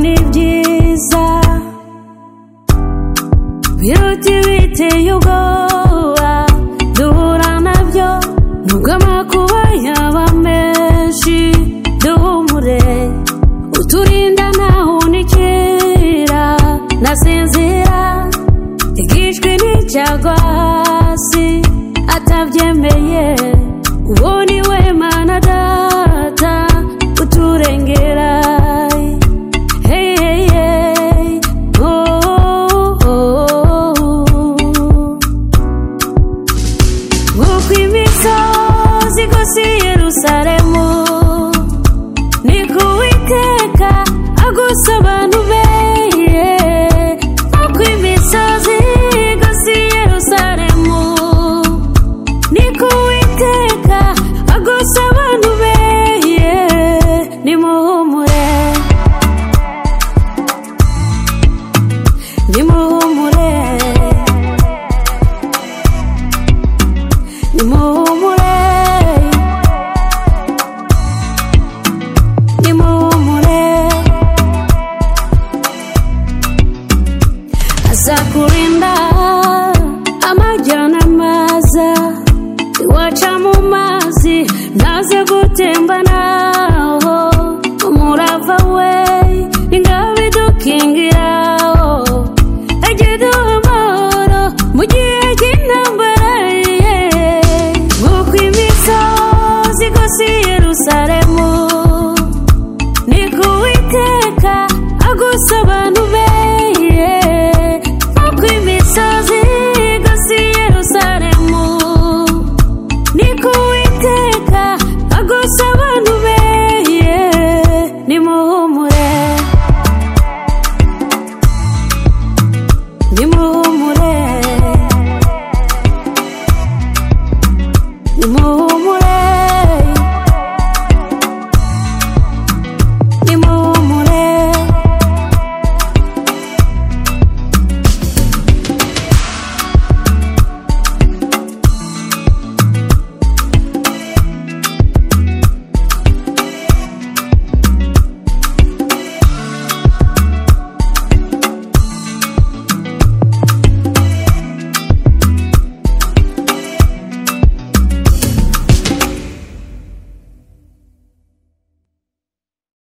ni byiza biruta ibiteye ubwoba duhura nabyo nubwo amakuba yaba menshi duhumure uturinda ntahunikira nasinzira igishwi n'icyagwa hasi atabyemeye uwo ni we mana data uturengera hey, hey, hey. Oh, oh, oh. Nk'uko imisozi igose i Yerusalemu niko Uwiteka agusa abantu be Nk'uko imisozi igose i Yerusalemu niko Uwiteka agusa abantu be Nimuhumure Nimuhumure nimuhumure nimuhumure azakurinda amajyana maza iwaca mu mazi ntaze gutemba naho umurava we ingabo idukingira